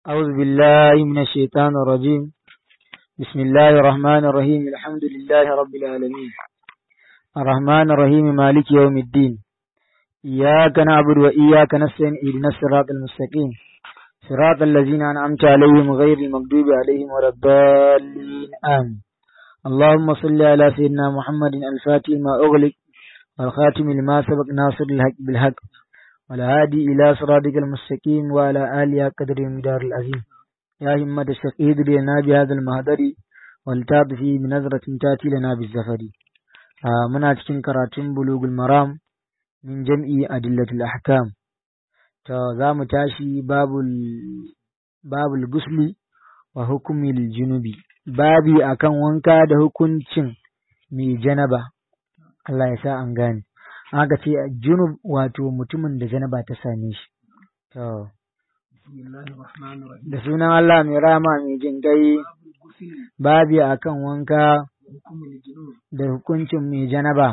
أعوذ بالله من الشيطان الرجيم بسم الله الرحمن الرحيم الحمد لله رب العالمين الرحمن الرحيم مالك يوم الدين إياك نعبد وإياك نستعين اهدنا الصراط المستقيم صراط الذين أنعمت عليهم غير المغضوب عليهم ولا الضالين آمين اللهم صل على سيدنا محمد الفاتح ما أغلق والخاتم لما سبق ناصر الحق بالحق والهادي إلى صراطك المستقيم وعلى آله قدر المدار العظيم يا همة الشقيد لنا بهذا المهدر والتاب فيه بنظرة تأتي لنا بالزفر آه منا cikin karatun bulugul maram min jam'i adillatul ahkam to za mu tashi babul babul gusli wa hukumil junubi babi akan wanka da hukuncin mai janaba Allah ya sa an gane aka ce junub wato mutumin da janaba ta same shi to da sunan Allah mai rama mai jin gai babi akan wanka da hukuncin mai janaba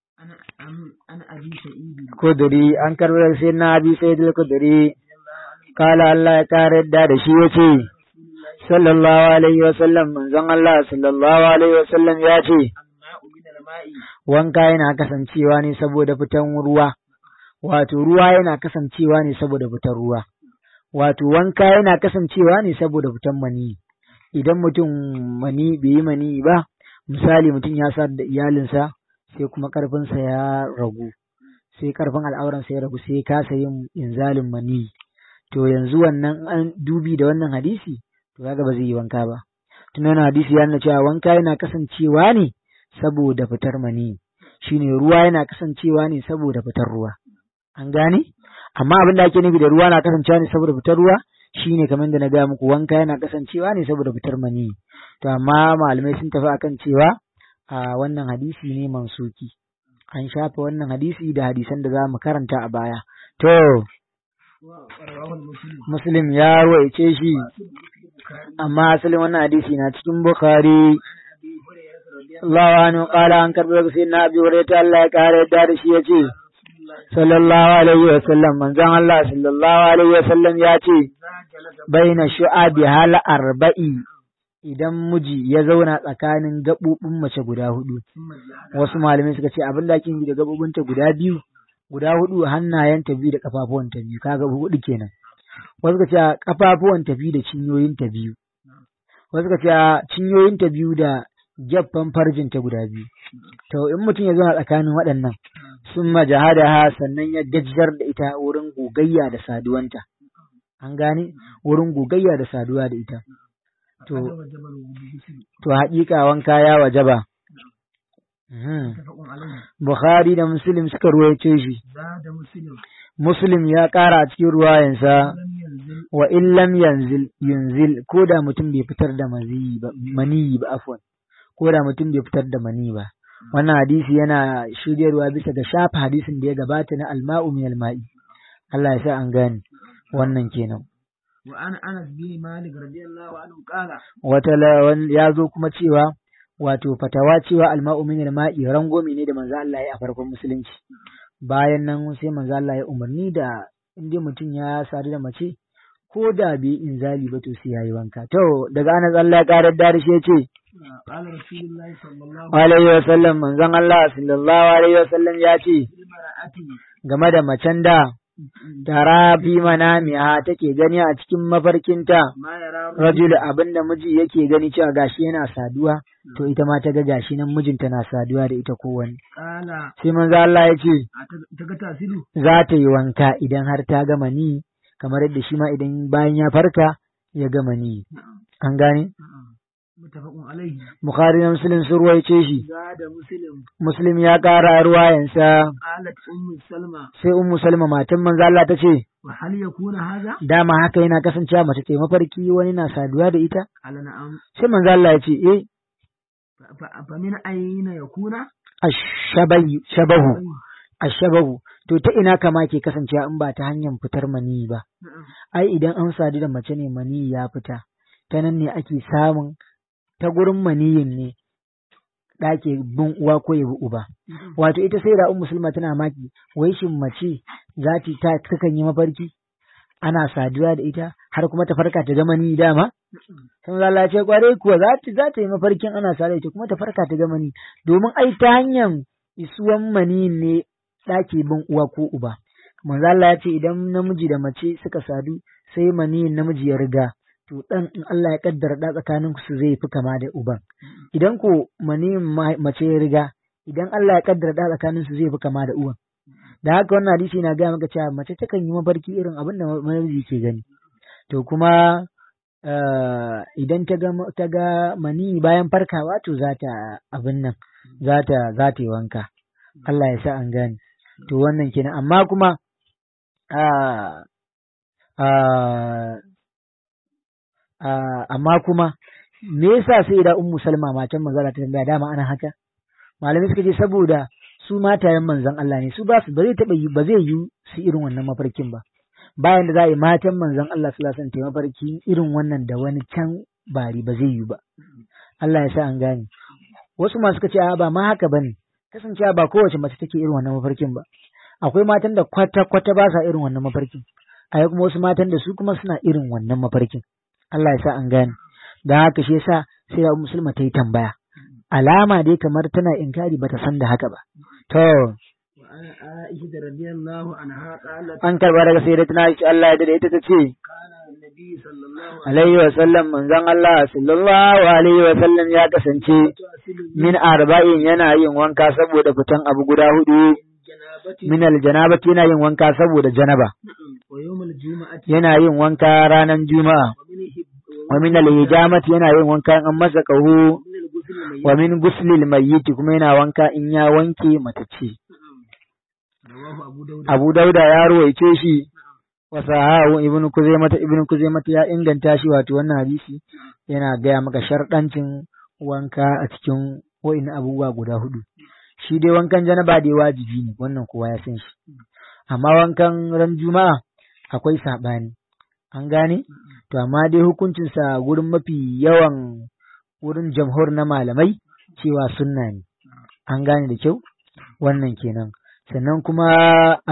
kuduri an karbar sai na abi sai da kuduri kala Allah ya kare yadda da shi yace sallallahu alaihi wa sallam manzon Allah sallallahu alaihi wa sallam ya ce wanka yana kasancewa ne saboda fitan ruwa wato ruwa yana kasancewa ne saboda fitan ruwa wato wanka yana kasancewa ne saboda fitan mani idan mutum mani bai yi mani ba misali mutum ya sa da iyalinsa sai kuma karfinsa ya ragu sai karfin al'auransa ya ragu sai ya kasa yin inzalin mani to yanzu wannan an dubi da wannan hadisi to kaga ba zai yi wanka ba tun wannan hadisi ya nuna cewa wanka yana kasancewa ne saboda fitar mani shine ruwa yana kasancewa ne saboda fitar ruwa an gane amma abin da ake nufi da ruwa na kasancewa ne saboda fitar ruwa shine kamar da na ga muku wanka yana kasancewa ne saboda fitar mani to amma malamai sun tafi akan cewa a wannan hadisi ne mansuki an shafa wannan hadisi da hadisan da za mu karanta a baya to muslim ya ruwaice shi amma asalin wannan hadisi na cikin bukhari Allah anhu qala an karbi daga sayyidina Abi Hurairah Allah ya kare da da shi yace sallallahu alaihi wa sallam manzon Allah sallallahu alaihi wa sallam ya ce baina shu'abi hal arba'i idan miji ya zauna tsakanin gabobin mace guda hudu wasu malamai suka ce abin da ake yi da gabobinta guda biyu guda hudu hannayenta biyu da kafafuwanta biyu kaga hudu kenan wasu suka ce kafafuwanta biyu da cinyoyinta biyu wasu suka ce cinyoyinta biyu da gyaffan farjinta guda biyu. To, in mutum ya zauna tsakanin waɗannan, sun majahada ha sannan ya gajiyar da ita wurin gogayya da saduwanta. An gane? Wurin gogayya da saduwa da ita. To, to haƙiƙa wanka ya wajaba. Bukhari da Muslim suka ruwaice shi. Muslim ya ƙara a cikin ruwayansa wa illam yanzil yunzil ko da mutum bai fitar da maniyi ba afwan. ko da mutum bai fitar da mani ba wannan hadisi yana shiryarwa bisa ga shafa hadisin da ya gabata na alma'u min alma'i Allah ya sa an gane wannan kenan wa an Anas bin Malik radiyallahu anhu qala wata ya zo kuma cewa wato fatawa cewa alma'u min alma'i rangomi ne da manzo Allah ya a farkon musulunci bayan nan sai manzo Allah ya umarni da inda mutum ya sadu da mace ko da bai inzali ba to sai yayi wanka to daga Anas Allah ya karar da shi ya ce Alaihi wasallam manzon Allah sallallahu Alaihi wasallam ya ce, game da macen da tara fi manamiya take gani a cikin mafarkinta, rajul abin da miji yake gani cewa gashi yana saduwa, to ita ma ta ga gashi nan mijinta na saduwa da ita kowane. Sai manzo Allah ya ce, za ta yi wanka idan har ta gama ni, kamar yadda shi ma idan bayan ya farka ya gama ni. An gane? Bukhari na Muslim sun ruwaice shi. Muslim ya ƙara ruwayansa. Sai Ummu Salma matan manzo Allah ta ce. Dama haka yana kasancewa mace ta mafarki wani na saduwa da ita? Sai manzo Allah ya ce eh. Famin ayyina ya kuna? Ashabahu. Ashabahu. To ta ina kama ke kasancewa in ba ta hanyar fitar mani ba. Ai idan an sadu da mace ne mani ya fita. Ta nan ne ake samun ta gurin maniyin ne ɗake bin uwa ko ya bi uba. Wato ita sai da musulma tana maki, wai shin mace za ta takan yi mafarki ana saduwa da ita har kuma ta farka ta gama ni dama sai manzo Allah ya ce kwarai kuwa za ta za ta yi mafarkin ana sare ita kuma ta farka ta gama ni domin ai ta hanyar isuwan mani ne ɗake bin uwa ko uba manzo Allah ya ce idan namiji da mace suka sadu sai mani namiji ya riga to dan in Allah ya kaddara da tsakanin su zai fi kama da uban idan ko mani mace ya riga idan Allah ya kaddara da tsakanin su zai fi kama da uwan da haka wannan hadisi na gaya maka cewa mace takan yi mafarki irin abin da namiji ke gani to kuma idan ta ga ta ga mani bayan farkawa to za ta abin nan za ta za ta yi wanka Allah ya sa an gane to wannan kenan amma kuma amma kuma me yasa sai da ummu salma matan manzon ta tambaya dama ana haka malamai suka ce saboda su matayen manzon Allah ne su ba su ba zai taba yi ba zai yi su irin wannan mafarkin ba bayan da za a yi matan manzon Allah sallallahu alaihi wasallam mafarki irin wannan da wani can bari ba zai yi ba Allah ya sa an gane wasu ma suka ce a ba ma haka bane kasancewa ba kowace mace take irin wannan mafarkin ba akwai matan da kwata kwata ba sa irin wannan mafarkin akwai kuma wasu matan da su kuma suna irin wannan mafarkin Allah ya sa an gane da haka shi yasa sai da musulma ta yi tambaya alama dai kamar tana inkari bata san da haka ba to an karba daga sai da tana shi Allah ya da ita ta ce alaihi wa sallam manzon Allah sallallahu alaihi wa sallam ya kasance min arba'in yana yin wanka saboda fitan abu guda hudu min aljanabati yana yin wanka saboda janaba yana yin wanka ranar juma'a wa min alhijamati yana yin wanka an masa kahu wa min guslil mayyit kuma yana wanka in ya wanke matace Abu Dauda ya ruwaice shi wa sahahu ibn Kuzaimah ibn Kuzaimah ya inganta shi wato wannan hadisi yana gaya maka sharɗancin wanka a cikin wa'in abubuwa guda hudu shi dai wankan janaba dai wajibi ne wannan kowa ya san shi amma wankan ran juma'a akwai saɓani an gane to amma dai hukuncinsa gurin mafi yawan wurin jamhur na malamai cewa sunna ne an gane da kyau wannan kenan sannan kuma a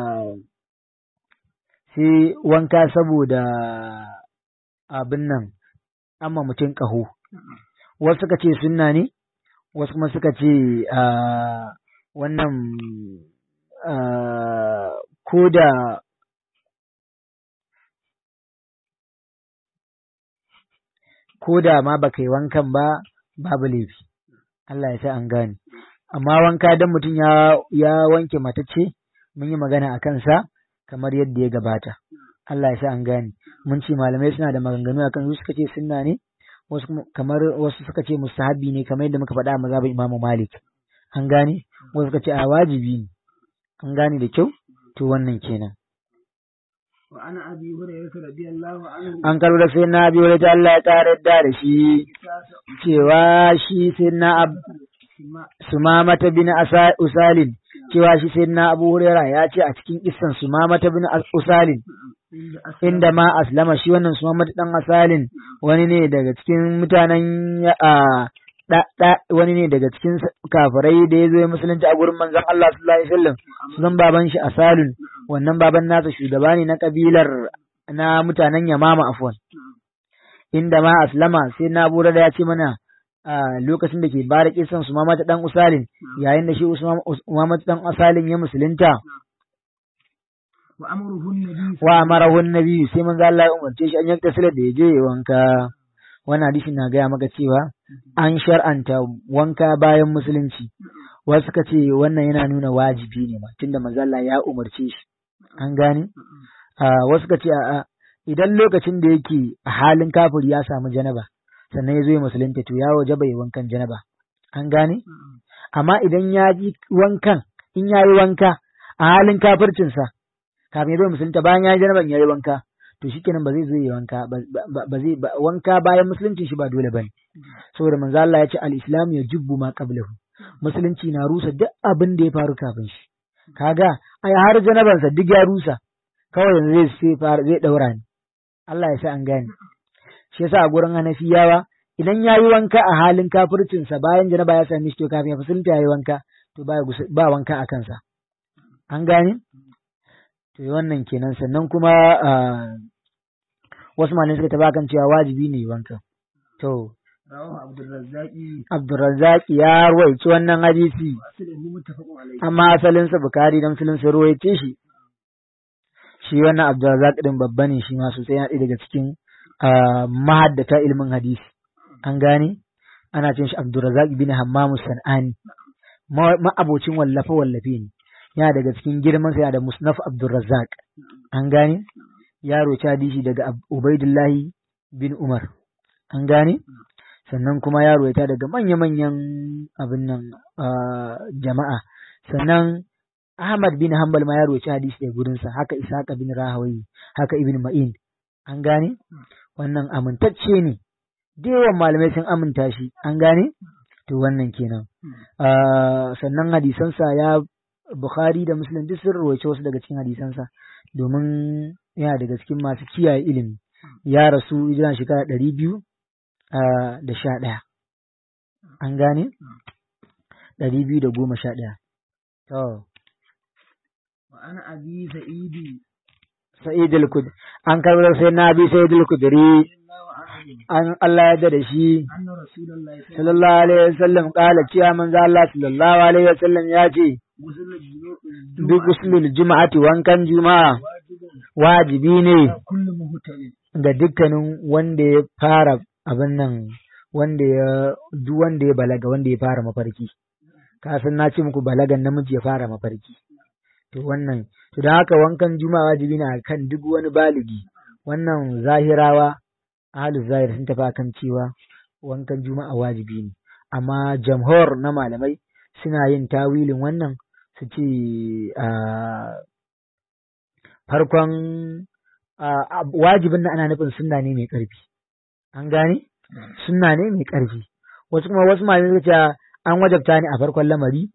sai wanka saboda abin nan amma mutum ƙaho wasu suka ce sunna ne wasu kuma suka ce wannan ko da ko da ma baka yi wankan ba babu laifi Allah ya sa an gane amma wanka dan mutum ya ya wanke matacce mun yi magana a kansa kamar yadda ya gabata Allah ya sa an gane mun ce malamai suna da maganganu akan su suka ce sunna ne wasu kamar wasu suka ce mustahabi ne kamar yadda muka faɗa a mazhabin Imam Malik an gane wasu suka ce a wajibi ne an gane da kyau to wannan kenan وعن أبي هريرة رضي الله عنه an karo da sai na biyu da Allah ya ƙara da da shi cewa shi sai na sumamata bin Asa- usalin cewa shi sai na abu hurera ya ce a cikin kissan sumamata bin As- usalin inda ma aslama shi wannan sumamata dan asalin wani ne daga cikin mutanen ya- a da- da- wani ne daga cikin kafirai da ya zo ya musulunci a gurin manzon Allah sallallahu alaihi wasallam sunan baban shi asalun wannan baban nasa shugaba ne na kabilar na mutanen Yamama afwan inda ma aslama sai na bura da ya ce mana a lokacin da ke bada kisan su mamata dan usalin yayin da shi mamata dan usalin ya musulunta وأمره النبي wa amarahu annabi sai manzo Allah ya umarce shi an yanka silar da ya je ya wanka wannan hadisi na gaya maka cewa an shar'anta wanka bayan musulunci wasu suka ce wannan yana nuna wajibi ne ma tunda manzo Allah ya umarce shi an gane a wasu suka ce a idan lokacin da yake a halin kafiri ya samu janaba sannan ya zo ya musulunta to ya waje bai wankan janaba an gane amma idan ya ji wankan in ya yi wanka a halin kafircinsa kafin ya zo musulunta bayan ya yi janaban ya yi wanka to shikenan ba zai zo yi wanka ba ba- ba zai ba- wanka bayan musulunci shi ba dole bane saboda manzo Allah ya ce al-islam ya jubbu ma qablahu musulunci na rusa duk abin da ya faru kafin shi kaga ai har janabansa duk ya rusa kawai yanzu zai sai fara zai daura ni Allah ya sa an gane shi yasa a gurin Hanafiyawa idan ya yi wanka a halin kafircinsa bayan janaba ya same shi to kafin ya musulunta ya yi wanka to ba ba wanka a kansa an gane to wannan kenan sannan kuma ah, wasu malamai suka taba kan cewa wajibi ne wanka to رواه عبد الرزاق Abdurrazzaq ya ruwaici wannan hadisi وأصله متفق عليه amma asalinsa Bukhari da Muslim sun ruwaice shi shi wannan Abdurrazzaq din babba ne shi ma sosai yana ɗaya daga cikin ah, mahaddata ilimin hadisi an gane ana cin shi Abdurrazzaq bin Hammam Sanani ma abocin wallafe wallafe ne yana daga cikin girman sa yana da Musnaf Abdurrazzaq an gane ya roci hadisi daga Ab- Ubaidullahi bin Umar an gane sannan kuma ya ruwaita daga manya-manyan abin nan ah, jama'a sannan Ahmad bin Hanbal ma ya ruwaci hadisi da gurinsa haka Ishaq bin Rahawayi haka Ibn Ma'in an gane wannan amintacce ne da yawan malamai sun aminta shi an gane to wannan kenan Ah, sannan hadisansa ya Bukhari da Muslim duk sun ruwaice wasu daga cikin hadisansa domin yana daga cikin masu kiyaye ilimi ya rasu hijira shekara ɗari biyu ah, da sha ɗaya an gane ɗari biyu da goma sha ɗaya to وأنا أبي سعيد Sa'id al-Kud an karbar sai na bi Sa'id al-Kudri رضي الله عنه an Allah ya da shi أن رسول الله صلى الله sallallahu alaihi wasallam kala cewa manzo Allah sallallahu alaihi wasallam ya ce وسلم duk usulul juma'ati wankan juma'a واجب wajibi ne كل مهتم ga dukkanin wanda ya fara abin nan wanda ya duk wanda ya balaga wanda ya fara mafarki ka san na ce muku balagan namiji ya fara mafarki to wannan to da haka wankan juma'a wajibi ne kan duk wani baligi wannan zahirawa ahlus zahir sun tafi akan cewa wankan juma'a wajibi ne amma jamhur na malamai suna yin tawilin wannan su ce a farkon a wajibin nan ana nufin sunna ne mai ƙarfi an gane sunna ne mai ƙarfi wasu kuma wasu malamai suka ce an wajabta ne a farkon lamari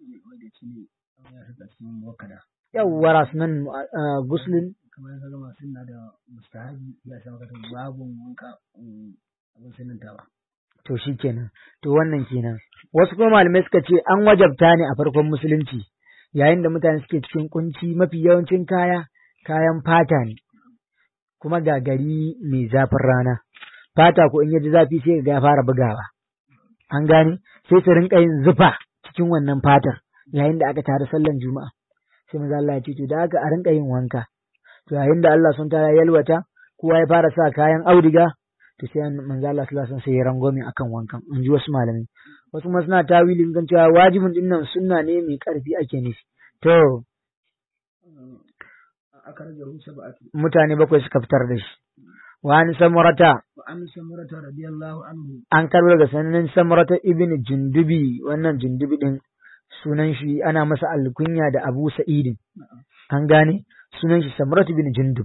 yawwa sunan guslin kamar ka gama sunna da mustahabi ya sa maka babu wanka abin sunan ta ba to shi kenan to wannan kenan wasu kuma malamai suka ce an wajabta ne a farkon musulunci yayin da mutane suke cikin kunci mafi yawancin kaya kayan fata ne kuma ga gari mai zafin rana fata ko in yaji zafi sai ga ya fara bugawa an gane sai su rinka yin zufa cikin wannan fatar yayin da aka tare sallan juma'a sai maza Allah ya ce to da aka a rinka yin wanka to yayin da Allah sun tara yalwata kowa ya fara sa kayan audiga to sai manzo Allah sallallahu alaihi wasallam sai ya rangwame akan wankan in ji wasu malamai wasu kuma suna tawilin kan cewa wajibin din nan sunna ne mai karfi ake nufi to aka rage hu sab'atu mutane bakwai suka fitar da shi wa an samurata wa an samurata radiyallahu anhu an karbo daga sanannen samurata ibn jundubi wannan jundubi din sunan shi ana masa alkunya da abu sa'idin an gane sunan shi samurata ibn jundub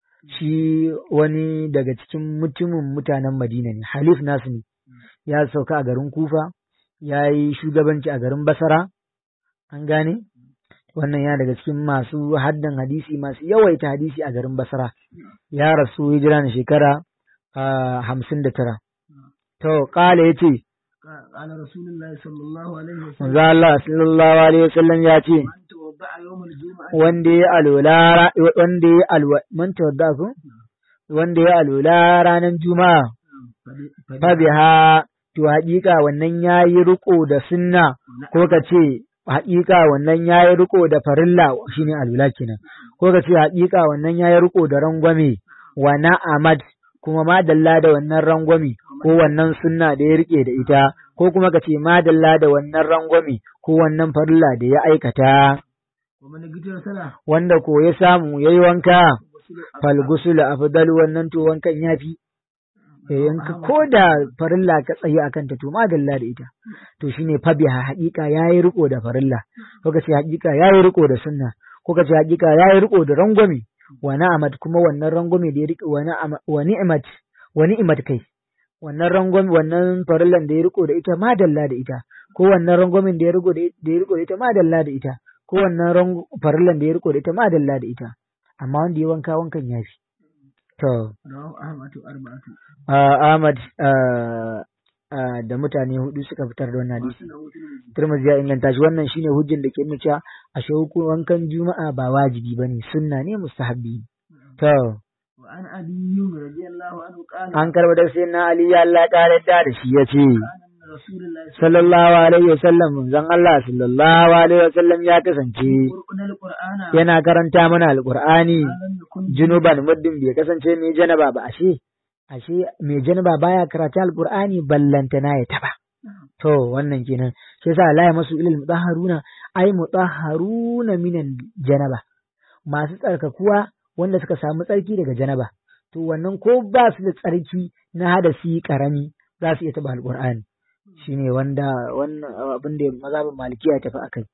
shi wani daga cikin mutumin mutanen madina ne halif nasu ne ya sauka a garin kufa ya yi shugabanci a garin basara an gane wannan ya daga cikin masu haddan hadisi masu yawaita hadisi a garin basara ya rasu hijira na shekara hamsin da tara to kala ya ce قال رسول الله صلى الله عليه وسلم manzo Allah sallallahu alaihi wasallam ya ce من توضأ يوم الجمعة wanda ya alwala wanda ya alwa man tawadda ku wanda ya alwala ranar juma'a fa biha to haƙiƙa wannan yayi riko da sunna ko ka ce haƙiƙa wannan yayi riko da farilla shine alwala kenan ko ka ce haƙiƙa wannan yayi riko da rangwame wa na'amat kuma madalla da wannan rangwame ko wannan sunna da ya rike da ita ko kuma ka ce madalla da wannan rangwame ko wannan farilla da ya aikata ومن قتل سنة wanda ko ya samu yayi wanka وسل fal gusul afdal wannan to wankan yafi eh in ka ko da farilla ka tsaye akan ta to madalla da ita to shine fabiha haƙiƙa yayi riko da farilla ko ka ce haƙiƙa yayi riko da sunna ko ka ce haƙiƙa yayi riko da rangwame wa na'amat kuma wannan rangwame da ya riko wa na'ama wa ni'mat wa ni'mat kai wannan rangwame wannan farillan da ya riko da ita madalla da ita ko wannan rangwamen da ya riko da da ya riko da ita madalla da ita ko wannan rang- farillan da ya riko da ita madalla da ita amma wanda ya wanka wankan yafi to رواه أحمد أربعة Ah, Ahmad ah, ah, da mutane hudu suka fitar da wannan hadisi. وسنة وترمذي Tirmidhi ya inganta shi wannan shine hujjan da ke nuna cewa ashe hukun wankan Juma'a ba wajibi bane sunna ne mustahabbi. To وعن علي رضي الله عنه قال an karba da sai na Ali ya Allah ƙara yadda da shi ya ce كان رسول الله صلى sallallahu alaihi wasallam manzon Allah sallallahu alaihi wasallam ya kasance يقرأنا القرآن yana karanta mana alqur'ani لم يكن junuban muddin bai kasance mai janaba ba ashe ashe mai janaba baya karatu alqur'ani ballantana ya taba to wannan kenan shi yasa la ya masu ilal mutahharuna ay mutahharuna minan janaba masu tsarkakuwa wanda suka samu tsarki daga janaba to wannan ko ba su da tsarki na hadasi karami za su iya taba alqur'ani shine wanda wannan abin da mazhabin malikiya ya tafi akai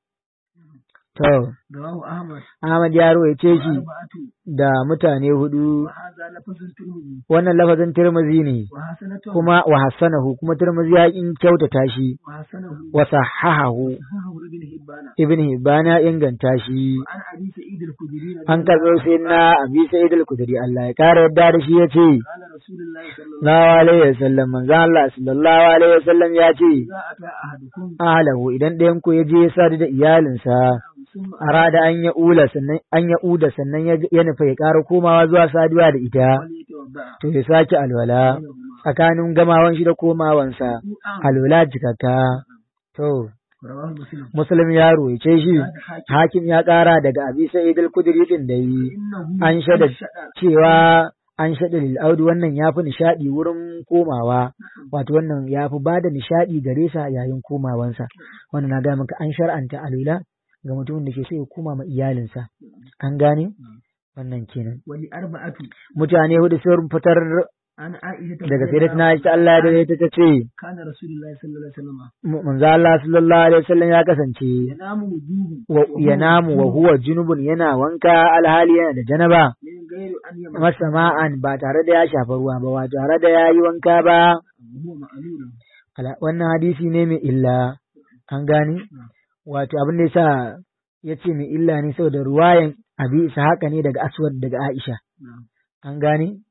to رواه أحمد Ahmad ya rawaice shi أربعة da mutane hudu وهذا لفظ الترمذي wannan lafazin Tirmidhi ne وحسنته kuma wa hassanahu kuma Tirmidhi ya in kyautata shi وحسنه wa sahahahu صححه ابن حبان Ibn Hibban ya inganta shi وعن أبي سعيد الخدري رضي an الله karɓo sai na Abi Sa'id al-Khudri Allah ya kare yadda da shi yace قال رسول الله صلى الله sallallahu alaihi wasallam manzo Allah sallallahu alaihi wasallam ya ce إذا أتى أحدكم ahlahu idan ɗayan ku ya je ya sadu da iyalinsa ثم arada an ya ula sannan an ya uda sannan ya ya nufa ya ƙara komawa zuwa saduwa da ita فليتوضأ to ya sake alwala بينهما tsakanin gamawan shi da komawansa وضوءا alwala jikaka to رواه مسلم muslim ya ruwaice shi هذا حاكم hakim ya ƙara daga abi sa'id al-kudri din da yi إنه an shaida أنشأ cewa an shaɗa lil'audu wannan ya fi nishaɗi wurin komawa wato wannan ya fi ba da nishaɗi gare sa yayin komawansa wannan na ga maka an shar'anta alula ga mutumin da ke so ya koma ma iyalinsa an gane wannan kenan ولأربعة mutane hudu sun fitar عن عائشة daga رضي الله sayyidatina Aisha Allah ya dade ta ce كان رسول الله صلى الله عليه وسلم manzo Allah sallallahu alaihi wasallam ya kasance ينام وجوه wa yanamu wa huwa junubun yana wanka alhali yana da janaba من غير أن يمس masa ma'an ba tare da ya shafa ruwa ba ba tare da ya yi wanka ba وهو معلول Ala- wannan hadisi ne mai illa an gani wato abin da yasa ya ce mai illa ne saboda ruwayan abi isa haka ne daga aswad daga aisha نعم an gani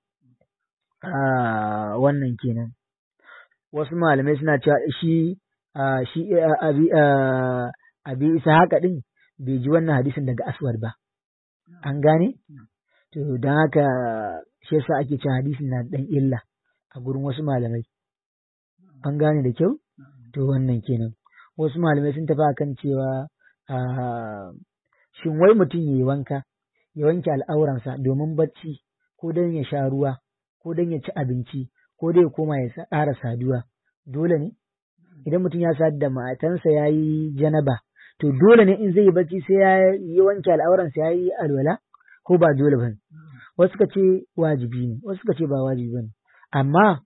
Ah, wannan kenan wasu malamai suna cewa shi ah, shi ah, abi ah, abi isa haka din bai ji wannan hadisin daga aswad ba an gane to don haka shi yasa ake cewa hadisin na da dan illa a gurin wasu malamai an gane da kyau to wannan kenan wasu malamai sun tafi akan cewa ah, shin wai mutum ya yi wanka ya wanke al'auransa domin bacci ko don ya sha ruwa ko don ya ci abinci ko dai ya koma ya sa- ƙara saduwa dole ne idan mutum ya sadu da matansa ya yi janaba to dole ne in zai yi bacci sai ya yi wanke al'auransa ya yi alwala ko ba dole ba ne wasu suka ce wajibi ne wasu suka ce ba wajibi ba ne amma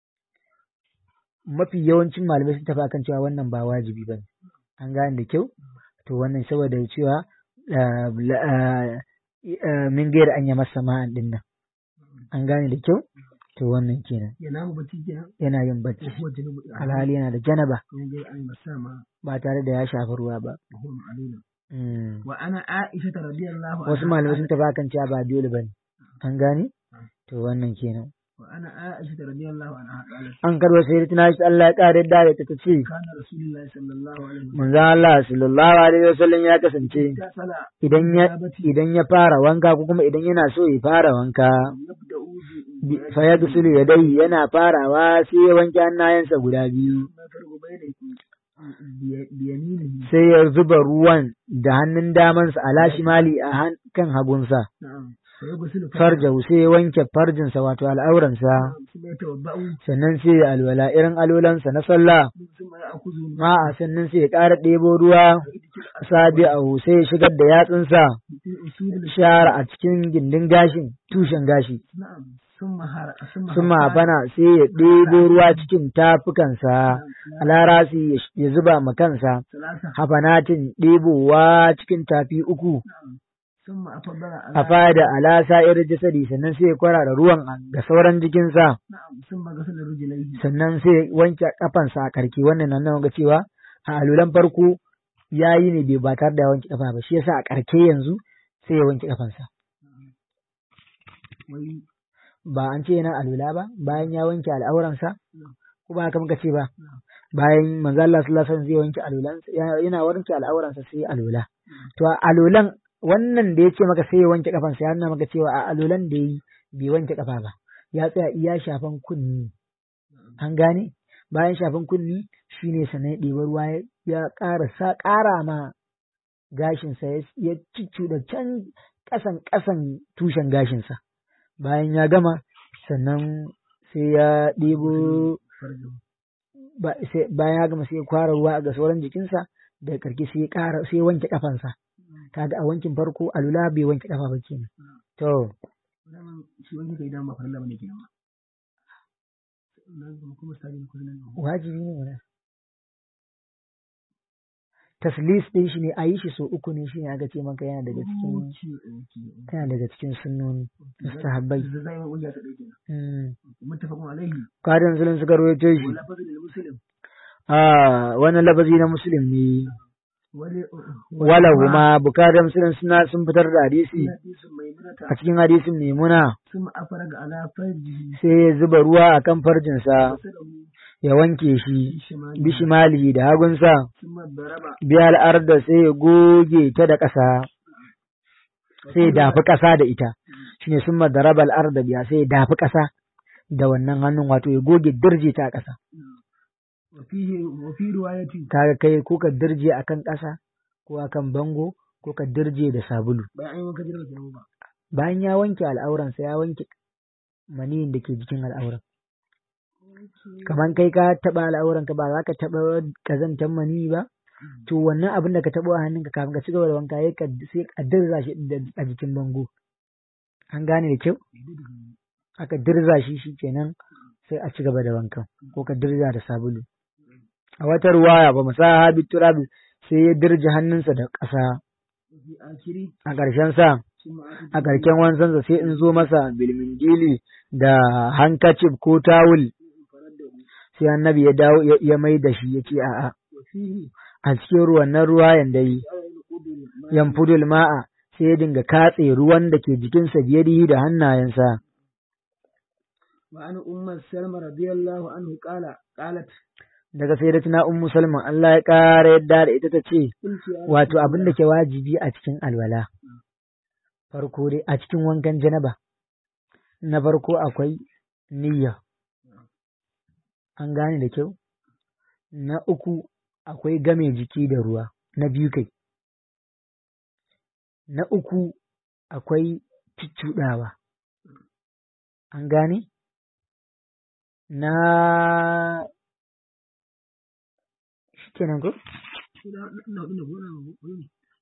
mafi yawancin malamai sun tafi akan cewa wannan ba wajibi ba ne an gane da kyau to wannan saboda cewa ah, la- ah, ah, min gaira an yi masa ma'an din nan an gane da kyau to wannan kenan ينام بتيجنا yana yin bacci وهو جنوب alhali yana da janaba من غير أن يمس ما ba tare da ya shafi ruwa ba وهو معلول Mm. وأنا عائشة رضي الله عنها wasu malamai sun tafi akan cewa ba dole bane an gane to wannan kenan وأنا عائشة رضي الله عنها قالت an karba sai tana shi Allah ya kare da ta ce كان رسول الله صلى الله عليه وسلم manzo Allah sallallahu alaihi wasallam ya kasance اغتسل idan ya idan ya fara wanka ko kuma idan yana so ya fara wanka يبدأ bi- fa yaghsilu yadayhi yana farawa sai ya wanke hannayensa guda biyu ما فرق بين بي- بيمينه sai ya zuba ruwan da hannun damansa ala shimali a han- kan hagunsa نعم فيغسل farjahu sai ya wanke farjinsa wato al'auransa ثم يتوضأ sannan sai ya alwala irin alolansa na sallah ثم يأخذ ma'a sannan sai ya ƙara ɗebo ruwa sabi a sai ya shigar da yatsunsa في أصول الش- shara a cikin gindin gashin tushen gashi نعم ثم هر ثم sun هرقان mafana sai ya ɗebo ruwa cikin tafukansa alarasi ya zuba ma kansa ثلاثة hafanatin ɗebowa cikin tafi uku نعم ثم أفضل على a fada ala sa'ir jasadi sannan sai ya kwarara ruwan ga sauran jikinsa نعم ثم غسل رجليه sannan sai ya wanke kafansa a karki wannan nan nan ga cewa a alulan farko ya yi ne bai ba tare da ya wanke kafa ba shi yasa a karke yanzu sai ya wanke kafansa وي ba an ce yana alula ba bayan ya wanke al'auransa نعم ko ba haka muka ce ba نعم bayan manzo Allah sallallahu alaihi wasallam zai wanke alulansa ya- yana wanke al'auransa sai ya alula to a alulan wannan da ya ce maka sai ya wanke kafansa ya nuna maka cewa a alulan da yi bai wanke kafa ba ya tsaya iya shafan kunni an gane bayan shafan kunni shine sannan ya ɗebi ruwa ya- ya ƙara sa ƙara ma gashinsa ya- ya da can ƙasan ƙasan tushen gashinsa bayan ya gama sannan sai ya ɗebo farjin ba- sai- bayan ya gama sai ya kwara ruwa ga sauran jikinsa da karki sai ya ƙara sai ya wanke kafansa kaga a wankin farko alula bai wanke kafa ba kenan to wannan shi wani kai dan ba farilla bane kenan ba nan kuma kuma sai ku nan wajibi ne wannan taslis din shi ne a yi shi so uku ne shi ne aka ce maka yana daga cikin yana daga cikin sunnoni mustahabbai da zai wani ya ta dauke Mm. muttafaqun alaihi Kadan musulun suka rawaito shi wala fadl lil muslim a wannan lafazi na muslim ne wala wala huma bukatar musulun suna sun fitar da hadisi hadisin maimunata a cikin hadisin maimuna ثم أفرج على فرجه sai ya zuba ruwa a kan farjinsa وسله ya wanke shi بشماله bishimali da hagunsa ثم ضرب biya al'arda sai ya goge ta da ƙasa sai ya dafi ƙasa da ita shine sun madaraba al'arda biya sai ya dafi ƙasa da wannan hannun wato ya goge dirje ta a ƙasa وفيه وفي رواية kaga kai ko ka dirje akan ƙasa ko akan bango ko ka dirje da sabulu bayan wanka jirgin kenan ba bayan ya wanke al'auransa ya wanke maniyin da ke jikin al'auran kamar kai ka taɓa al'auranka ba za ka taɓa kazantar maniyi ba to wannan abin da ka taɓa a hannunka kafin ka ci gaba da wanka ya sai a dirza shi da- a jikin bango an gane da kyau aka dirza shi shi kenan sai a ci gaba da wankan ko ka dirza da sabulu a wata ruwaya ba musa habi turabi sai ya dirje hannunsa da ƙasa وفي آخره a ƙarshen sa ثم آتت a ƙarshen wanzansa sai in zo masa bilmingili da hankacif ko tawul فرده sai annabi ya dawo ya- ya mai da shi ya ce a'a وفيه a cikin ruwan nan ruwa yanda yi جعل ينقض الماء yanfudul ma'a sai ya dinga katse ruwan da ke jikinsa biyadihi da hannayensa وعن أم سلمة رضي الله عنه قال قالت daga sai da tuna ummu salman Allah ya ƙara yadda da ita ta ce قلت يا wato abin da ke wajibi a cikin alwala farko dai a cikin wankan janaba na farko akwai niyya an gane da kyau na uku akwai game jiki da ruwa na biyu kai na uku akwai cuccuɗawa an gane na shi kenan ko ina ina ina gona ne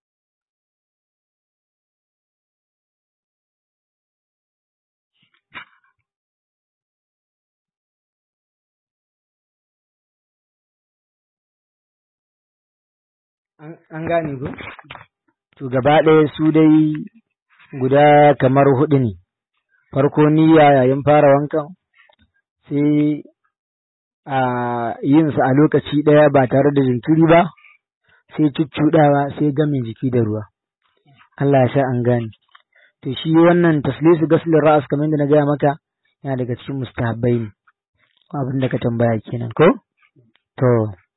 An an gane ko? To gaba ɗaya su dai guda kamar huɗu ne. Farko niyya yayin fara wankan, sai a yin sa a lokaci ɗaya ba tare da jinkiri ba, sai cuccuɗawa sai game jiki da ruwa. Allah ya sa an gane. To shi wannan taslisu gaslin ra'as kamar yadda na gaya maka yana daga cikin mustahabbai ne. Abin da ka tambaya kenan ko? To.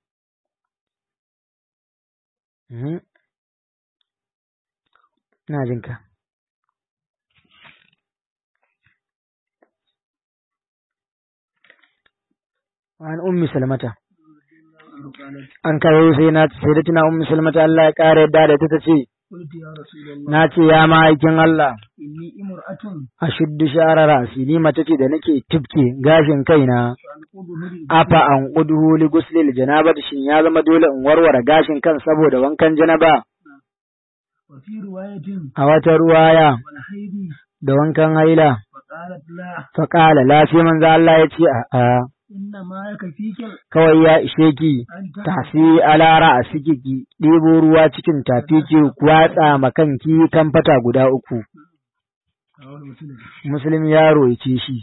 Mhm. Ina jin ka. An ummi salmata. قالت An kawo sai na sai da tuna ummi salmata Allah ya ƙara yadda da ita ta ce, قلت يا رسول الله Na ce ya ma'aikin Allah, إني امرأة a shuddu shara rasi ni mace ce da nake tufke gashin kaina, فأنقض هدي afa an ƙuduhu li guslil janaba shin ya zama dole in warware gashin kan saboda wankan janaba وفي رواية a wata ruwaya والحيض da wankan haila. فقالت لا Faƙala lafiya manzo Allah ya ce a'a إنما يكفيك kawai ya ishe ki أن tafi alara a siki ki ɗebo ruwa cikin tafi ki kwatsa ma kanki kan fata guda uku رواه مسلم muslim yaro ya ce shi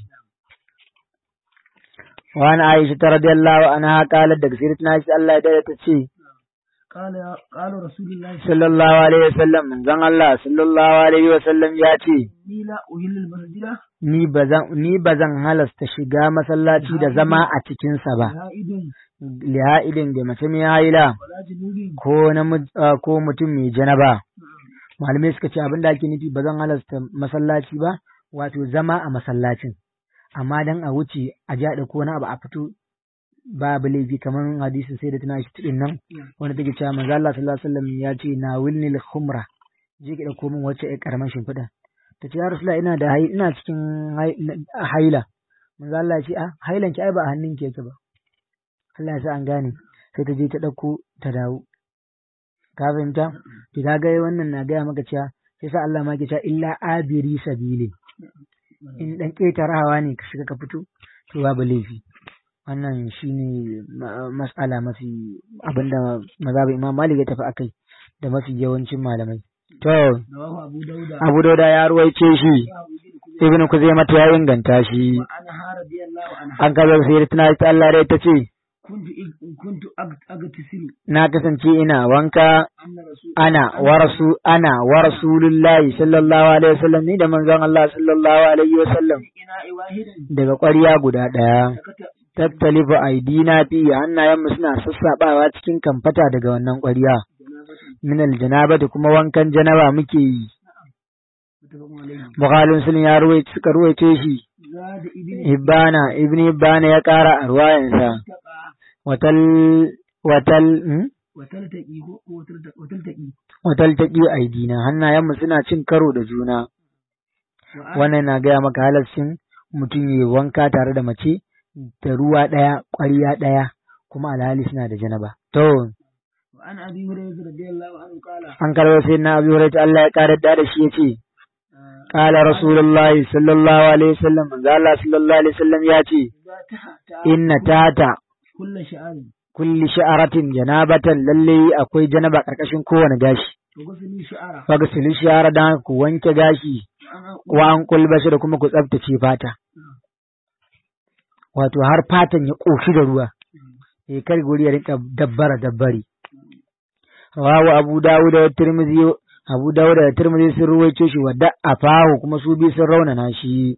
wani aisha ta radiyallahu anha qalat daga sirrin shi Allah ya ta ce قال يا قال رسول الله صلى sallallahu alaihi wasallam manzon Allah sallallahu alaihi wasallam ya ce الله لا أهل المسجد ni bazan ni bazan halasta shiga masallaci da zama a cikin sa ba زائد liha'idin da mace mai haila ولا جنود ko namiji ah, ko mutum mai janaba malamai suka ce abin da ake nufi ba zan halasta masallaci ba wato zama a masallacin amma dan a wuce a ja da ko wani abu a fito babu laifi kamar hadisin sai da tana shi tudin nan wanda take cewa manzo Allah sallallahu alaihi wasallam ya ce na wilnil khumra je ki dauko min wacce ai karaman shimfiɗa ta ce ya rasulullahi ina da hai ina cikin haila manzo Allah ya ce ah hailan ki ai ba a hannun ki yake ba Allah ya sa an gane sai ta je ta dauko ta dawo ka fahimta to ka ga wannan na gaya maka cewa sai sa Allah ma ke cewa illa abiri sabili in dan ketarawa ne ka shiga ka fito to babu laifi wannan shine mas'ala mafi abinda mazhabi Imam Malik ya tafi akai da mafi yawancin malamai to Abu Dauda ya ruwaice shi Ibn Kuzaimah ya inganta shi an kaza sai tana ta Allah rai ta ce kuntu agtisilu na kasance ina wanka ana wa rasu ana wa rasulullahi sallallahu alaihi wasallam ni da manzon Allah sallallahu alaihi wasallam daga ƙwarya guda ɗaya tattalifu aidina fi hannayenmu suna sassaɓawa cikin kamfata daga wannan ƙwarya min aljanaba da kuma wankan janaba muke yi Bukhalin sun ya ruwaice suka ruwaice shi Hibbana ibn Hibbana ya ƙara a ruwayansa watal watal watal taƙi aidina hannayenmu suna cin karo da juna wannan na gaya maka halascin mutum ya wanka tare da mace da ruwa ɗaya ƙwarya ɗaya kuma alhali suna da janaba to an karɓar sai na abu hurairah Allah ya ƙara da shi ya ce قال رسول الله صلى الله عليه وسلم قال الله صلى الله عليه وسلم ياتي إن تاتا kulli sha'aratin janabatan lalle akwai janaba karkashin kowane gashi fagsili sha'ara dan ku wanke gashi wa an kulbashi da kuma ku tsaftace fata wato har fatan ya koshi da ruwa eh kar guri ya rinka dabbara dabbari rawu abu dawud da tirmidhi abu dawud da tirmidhi sun ruwaice shi wadda afahu kuma su bi sun raunana shi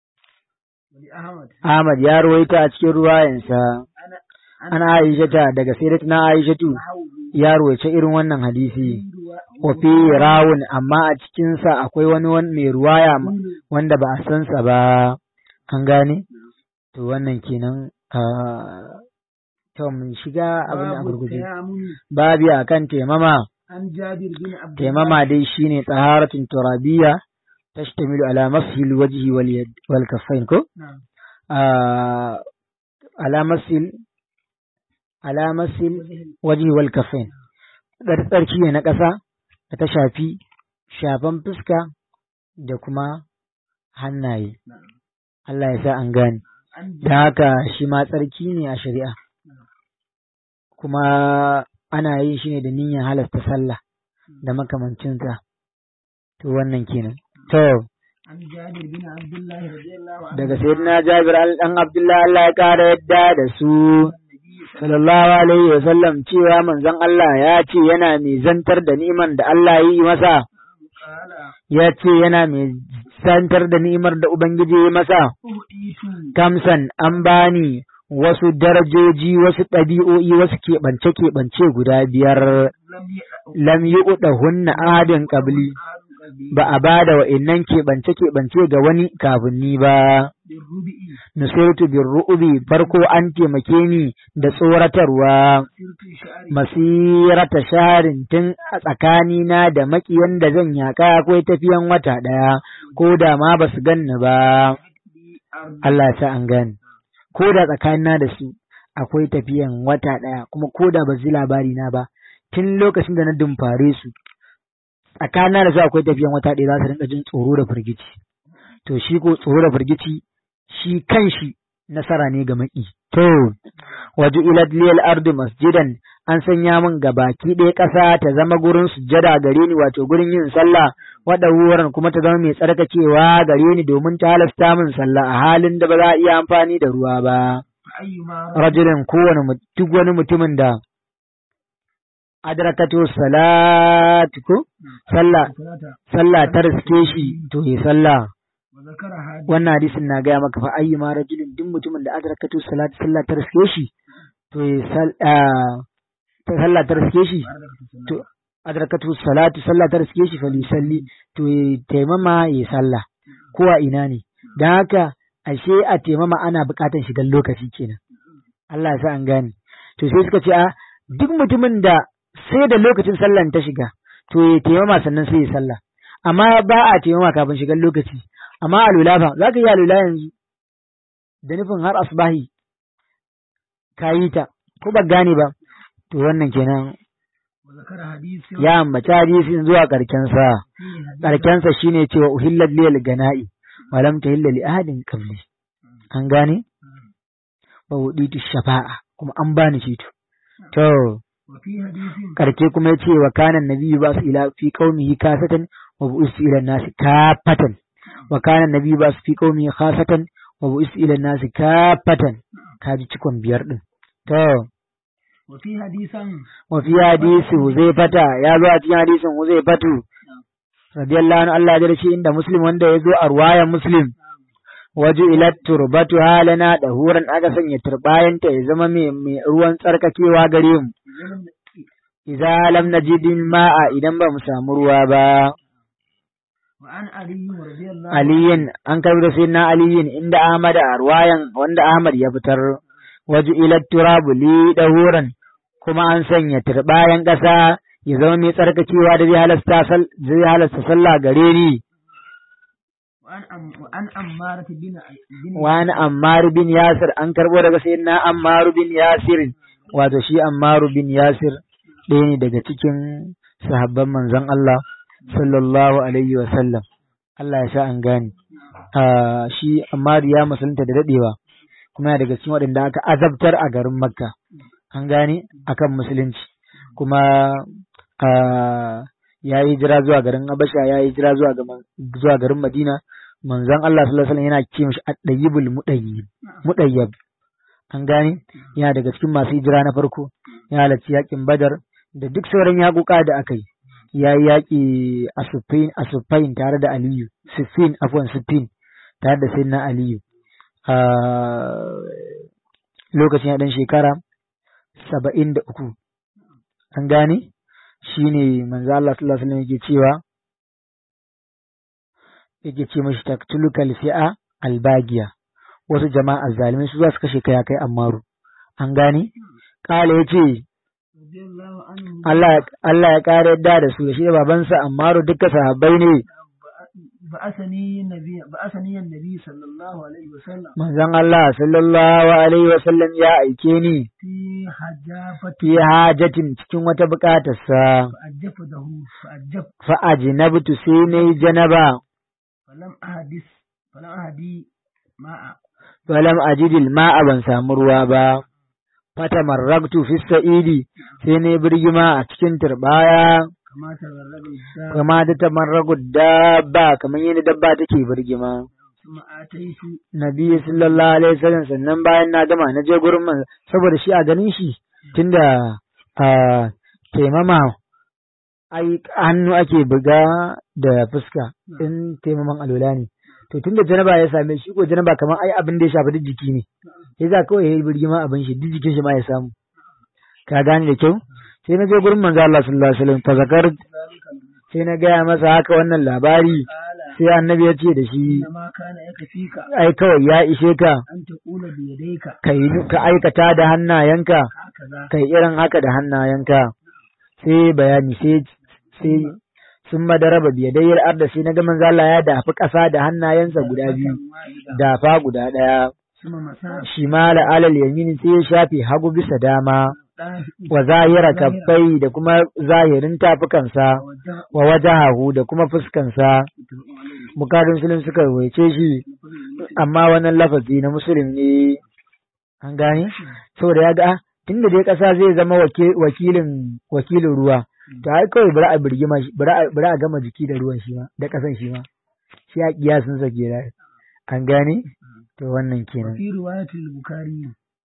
Ahmad ya ruwaita a cikin ruwayansa ana aishata daga sayyidatina aishatu ya ruwace irin wannan hadisi wa fi rawun amma a cikin sa akwai wani mai ruwaya wanda ba a san sa ba an gane to wannan kenan to mun shiga abin a gurguje babi akan temama temama dai shine taharatun turabiyya tashtamilu ala mashil wajhi wal yad wal kaffain ko ala masil alamasin waje wal kafin tsarki ne na ƙasa da ta shafi shafan fuska da kuma hannaye Allah ya sa an gane da haka shi ma tsarki ne a shari'a kuma ana yin shi ne da niyyar halasta sallah da makamancinsa to wannan kenan to daga sayyidina Jabir dan Abdullahi Allah ya kara yadda da su sallallahu alaihi wa sallam cewa manzon Allah ya ce yana mai zantar da ni'imar da Allah ya yi masa ya ce yana mai zantar da ni'imar da Ubangiji ya yi masa kamsan an bani wasu darajoji wasu ɗabi'o'i wasu keɓance-keɓance guda biyar lam yi hunna ahadin ƙabli ba a ba da wa'innan keɓance-keɓance ga wani kafin ni ba. Nusaitu bin ru'ubi farko an taimake ni da tsoratarwa masirata sharin tun a tsakanina da makiyan da zan yaka akwai tafiyan wata ɗaya ko da ma ba su ganni ba. Allah sa an gani. Ko da tsakanina da su akwai tafiyan wata ɗaya kuma ko da ba su labari na ba tun lokacin da na dumfare su tsakanin da su akwai tafiyan wata ɗaya za su rinka jin tsoro da firgici to shi ko tsoro da firgici shi kan shi nasara ne ga maki to waje ilad liyal ardu masjidan an sanya min ga baki ɗaya ƙasa ta zama gurin sujjada gare ni wato gurin yin sallah wada wurin kuma ta zama mai tsarkakewa gare ni domin ta halasta min sallah a halin da ba za a iya amfani da ruwa ba rajulin kowane duk wani mutumin da adrakatu salatu ko sallah sallah ta riske shi to yi sallah wannan hadisin na gaya maka fa ayyuma rajulin duk mutumin da adrakatu salatu sallah ta riske shi to yi sallah ta riske shi to adrakatu salatu sallah ta riske shi fa salli to yi taimama yi sallah ko a ina ne don haka ashe a taimama ana buƙatar shigar lokaci kenan Allah ya sa an gane to sai suka ce a duk mutumin da sai da lokacin sallan ta shiga to ya taimama sannan sai ya sallah amma ba a taimama kafin shigar lokaci amma alula fa za ka yi alula yanzu da nufin har asbahi ka yi ta ko ba gane ba to wannan kenan وذكر حديث ya ambaci hadisin zuwa karkensa فيه حديث karkensa shine cewa uhillat liyal gana'i wa lam tahilla li ahadin qabli an gane wa wuditu shafa'a kuma an bani ceto to وفي حديث karke kuma yace wa kana nabiyyu ba su ila fi qaumihi kasatan wa bu'is ila nasi kafatan wa kana nabiyyu ba su fi qaumihi khasatan wa bu'is ila nasi kafatan kaji cikon biyar din to وفي حديثا wa fi hadisi Huzaifata ya zo a cikin hadisin Huzaifatu radiyallahu anhu Allah ya shi inda Muslim wanda ya zo a ruwayan Muslim waju ila turbatu halana da huran aka sanya turbayanta ya zama mai mai ruwan tsarkakewa gare mu idza lam najid ma'a idan ba mu samu ruwa ba وعن علي رضي الله aliyin an karbi da sayyidina aliyin inda Ahmad a ruwayan wanda Ahmad ya fitar waju ila turabu li dahuran kuma an sanya turbayan ƙasa ya zama mai tsarkakewa da zai halasta sal- zai halasta sallah gare ni وعن أم وعن أمارة بن بن wani Ammar bin Yasir an karbo daga sayyidina Ammar bin Yasir wato shi Ammar bin Yasir ɗaya ne daga cikin sahabban manzon Allah sallallahu alaihi wa sallam Allah ya sa an gane Ah, shi Ammar ya musulunta da dadewa kuma yana daga cikin waɗanda aka azabtar a garin Makka an gane akan musulunci kuma ah, ya yi jira zuwa garin Habasha ya yi jira zuwa ga man- zuwa garin Madina manzon Allah sallallahu alaihi wasallam yana ce mishi at-tayyibul mudayyib mudayyab an gane yana daga cikin masu hijira na farko ya halarci yakin Badar da duk sauran yakuka da aka yi ya yi yaƙi a Sufain a Sufain tare da Aliyu Sufin afwan Sufin tare da Sayyidina Aliyu a lokacin ya dan shekara saba'in da uku an gane shine manzo Allah sallallahu alaihi wasallam yake cewa yake ce mashi taktuluka fi'a albagiya wasu jama'a zalimai su za su kashe kai kai ammaru an gane kala yace رضي الله عنه Allah Allah ya kare yadda da su da shi da babansa ammaru duka sahabbai ne بعثني النبي بعثني النبي صلى الله عليه وسلم manzon Allah sallallahu alaihi wasallam ya aike ni في حجافة fi hajatin cikin wata bukatarsa فأجفته فأجف fa ajnabtu sai nayi janaba فلم أحدث فلم أهدي ماء falam ajidil ma'a ban samu ruwa ba fatamarraktu fi sa'idi sai nayi birgima a cikin turbaya كما تغرب الدار kama da tamarragu dabba kamar yadda dabba take birgima ثم آتيت nabi sallallahu alaihi wasallam sannan bayan na gama na je gurin man saboda shi a ganin shi tunda a taimama ai hannu ake buga da fuska in taimaman alwala ne to tunda janaba ya same shi ko janaba kamar ai abin da ya shafi duk jiki ne sai za kawai yayi birgima abin shi duk jikin shi ma ya samu ka gane da kyau sai na je gurin manzo Allah sallallahu alaihi wasallam fa zakar sai na gaya masa haka wannan labari قال sai annabi ya ce da shi إنما كان يكفيك ai kawai ya ishe ka أن تقول بيديك ka yi ka aikata da hannayenka هكذا kai irin haka da hannayenka sai bayani sai sai sun madaraba biyadayyar arda sai na ga manzo Allah ya dafi ƙasa da hannayensa guda biyu واحدة dafa guda ɗaya ثم مساء shimala alal yamini sai ya shafe hagu bisa dama wa zahira kaffai da kuma zahirin tafukansa wa wajahahu da kuma fuskansa bukatun musulun suka waice shi amma wannan lafazi na musulun ne an gane saboda ya ga ah, tunda dai ƙasa zai zama wake- wakilin wakilin ruwa to ai kawai bari a birgima shi bari a bari a gama jiki da ruwan shi ma da ƙasan shi ma shi a kiyasin sa kenan an gane to wannan kenan في رواية البخاري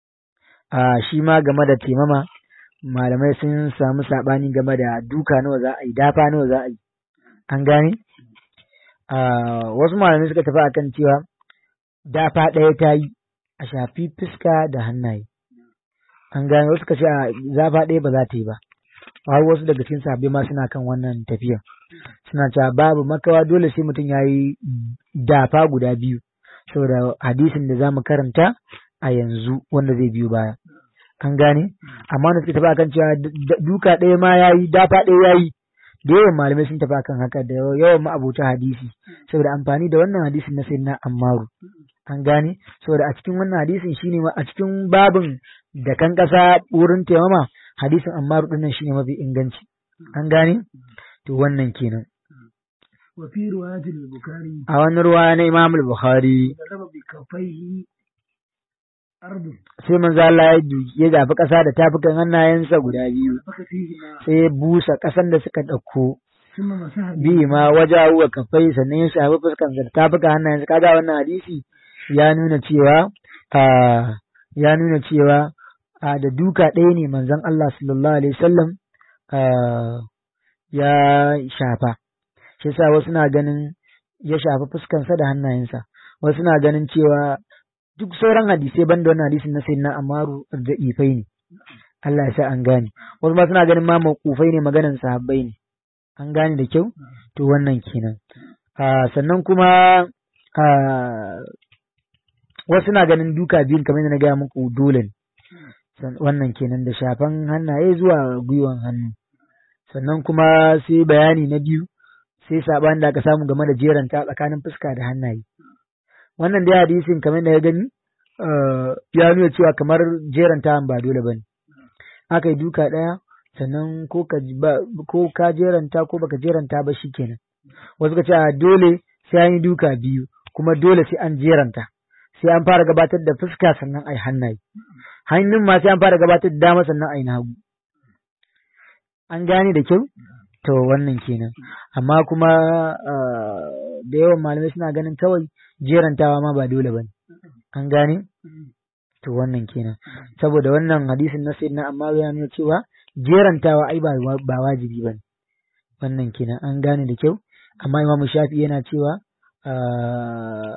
a shi ma game da taimama malamai sun samu saɓani game da duka nawa za a yi dafa nawa za a yi an gane a wasu malamai suka tafi akan cewa dafa ɗaya ta yi a shafi fuska da hannaye an gane wasu suka ce a zafa ɗaya ba za ta yi ba har wasu daga cikin sahabbai ma suna kan wannan tafiya suna cewa babu makawa dole sai mutum ya yi dafa guda biyu saboda hadisin da za mu karanta a yanzu wanda zai biyo baya an gane amma wanda suka tafi akan cewa duka ɗaya ma ya yi dafa ɗaya ya yi da yawan malamai sun tafi akan haka da yawan ma'abuta hadisi saboda amfani da wannan hadisin na sayyidina ammaru an gane saboda a cikin wannan hadisin shine a cikin babin da kan kasa wurin taimama hadisin ammaru dinnan shine mafi inganci an gane to wannan kenan wa fi riwayatil bukhari a wani ruwa na imam al-bukhari daraba bi kafaihi ardu sai manzo Allah ya duki ya zafi kasa da tafukan hannayensa guda biyu faka fihi ma sai ya busa kasan da suka dauko thumma masaha bi ma wajahu wa kafai sannan ya shafi fuskan da tafukan hannayensa kaga wannan hadisi ya nuna cewa a ya nuna cewa a da duka ɗaya ne manzon Allah sallallahu alaihi wasallam a ya shafa shi yasa wasu na ganin ya shafi fuskansa da hannayensa wasu na ganin cewa duk sauran hadisai banda wannan hadisin na sayyidina Amaru da ifai ne Allah ya sa an gane wasu ma suna ganin ma mawqufai ne maganan sahabbai ne an gane da kyau to wannan kenan a sannan kuma a wasu na ganin duka biyun kamar yadda na gaya muku dole ne San- wannan kenan da shafan hannaye zuwa gwiwan hannu sannan kuma sai bayani na biyu sai saɓani da aka samu game da jeranta tsakanin fuska da hannaye wannan dai hadisin kamar da ya gani eh, ya nuna cewa kamar jeranta ba dole bane aka yi duka ɗaya sannan ko ka ji ba ko ka jeranta ko baka jeranta ba shikenan wasu ka ce a dole sai an yi duka biyu kuma dole sai an jeranta sai an fara gabatar da fuska sannan ai hannaye hannun ma sai an fara gabatar da dama sannan ai na hagu an gane da kyau to wannan kenan amma kuma ah, da yawan malamai suna ganin kawai jerantawa ma ba dole bane an gane to wannan kenan saboda wannan hadisin na sayyidina amma ya nuna cewa jerantawa ai ba ba wajibi bane wannan kenan an gane da kyau amma Imam Shafi yana cewa ah,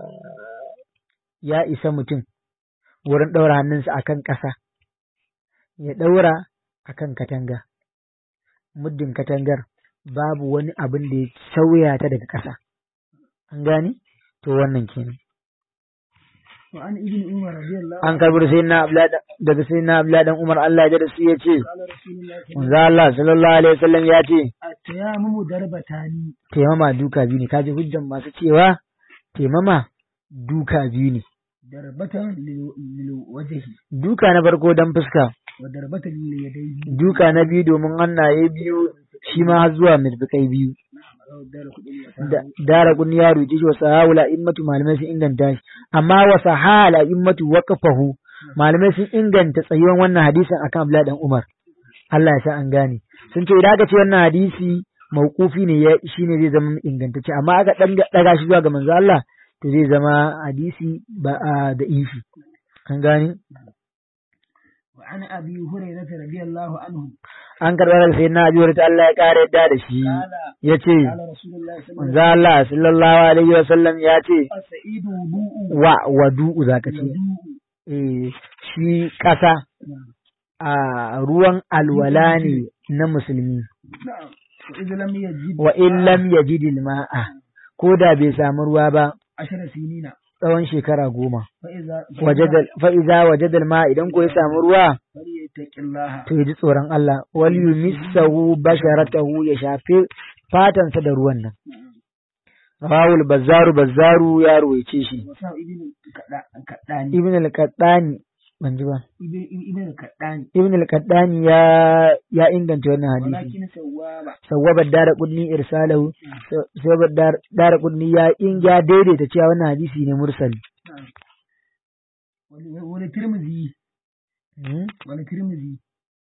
ya isa mutum wurin ɗaura hannunsa akan ƙasa ya ɗaura akan katanga muddin katangar babu wani abin da ya sauya ta daga ƙasa an gane to wannan kenan wa an ibn umar radiyallahu an karbi sai na daga sai na abla dan umar Allah ya da su ya ce qala rasulullahi manzo Allah sallallahu alaihi wasallam ya ce at-tayammum darbatani taimama duka biyu ne kaji hujjan masu cewa taimama duka biyu ne darbatan lil lil wajhi duka na farko dan fuska wa darbatan lil yadayhi duka na biyu domin hannaye biyu shi ma har zuwa mirfikai biyu dara kudin wa da dara kun ya roƙi shi wa sahawula immatu malamai sun inganta shi amma wa sahala immatu waqafahu malamai sun inganta tsayuwan wannan hadisin akan Abdullah dan Umar Allah ya sa an gane sun ce idan aka ce wannan hadisi mauqufi ne ya shine zai zama ingantacce amma aka dan daga shi zuwa ga manzo Allah to zai zama hadisi ba a da ifi an gane wa an abi hurairah radiyallahu anhu an karɓar da sai na abi ta Allah ya ƙara yadda da shi qala ya ce qala rasulullahi sallallahu manzo Allah sallallahu alaihi wa sallam ya ce alaihi wasallam sa'idu wudu'u wa wadu'u zaka ce wudu'u eh shi ƙasa a ruwan alwala ne na musulmi na'am wa idh lam yajid wa in lam yajid ma'a ko da bai samu ruwa ba ashara sinina tsawon shekara goma fa idza wajadal fa iza wajadal ma idan ko ya samu ruwa falyattaqillaha to ya ji tsoron Allah wal yumissahu basharatahu ya shafe fatansa da ruwan nan rawul bazzaru bazzaru ya ruwaice shi wa sa ibn kada kadani ibn al-qaddani ban ji ba ibn ibn kadani ibn al-qaddani ya ya inganta wannan hadisi walakin sawaba sawwaba dara kudni irsalahu sawwaba dara kudni ya in ya daidaita cewa wannan hadisi ne mursali wani wani tirmizi Hmm? wani tirmizi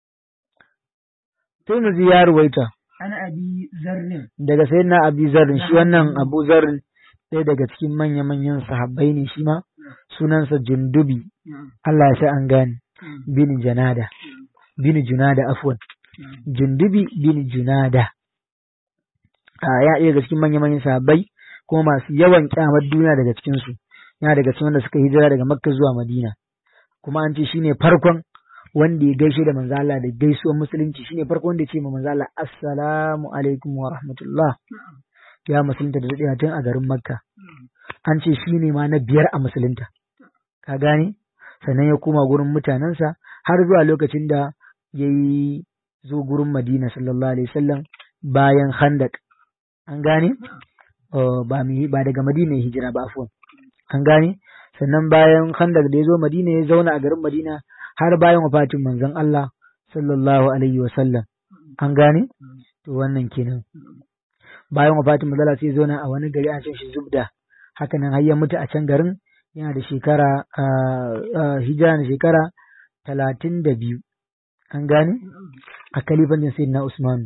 Tirmidhi ya ruwaita ana abi zarrin daga sayyidina Abi Zarrin shi wannan Abu Zarrin ɗaya daga cikin manya-manyan sahabbai ne shi ma sunansa Jundubi Allah ya sa an gane bin Janada bin Junada afwan Jundubi bin Junada a ya ɗaya daga cikin manya-manyan sahabbai kuma masu yawan kyamar duniya daga cikin su yana daga cikin wanda suka hijira daga Makka zuwa Madina kuma an ce shine farkon wanda ya gaishe da manzo Allah da gaisuwar musulunci shine farko wanda ya ce ma manzo Allah assalamu alaikum wa rahmatullah ya musulunta da daɗewa tun a garin Makka an ce shine ma na biyar a musulunta ka gane sannan ya koma gurin mutanensa har zuwa lokacin da ya yi zo gurin Madina sallallahu alaihi wasallam bayan Khandaq an gane ba ba daga Madina ya hijira ba afwan an gane sannan bayan Khandaq da ya zo Madina ya zauna a garin Madina har bayan wafatin manzon Allah sallallahu alaihi wasallam an gane to wannan kenan bayan wafatin manzon Allah sai ya zauna a wani gari a can shi Zubda haka nan har ya mutu a can garin yana da shekara hijira da shekara talatin da biyu an gane a kalifancin sai na Usman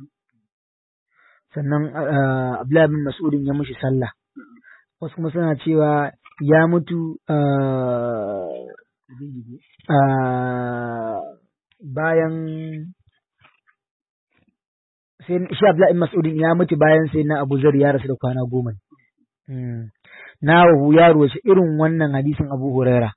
sannan Abdullahi bin Mas'udin ya mushi sallah wasu kuma suna cewa ya mutu bayan sai shi Abdullahi bin Mas'udin ya mutu bayan sai na Abu Zar ya rasu da kwana goma nawahu ya ruwaci irin wannan hadisin Abu Huraira.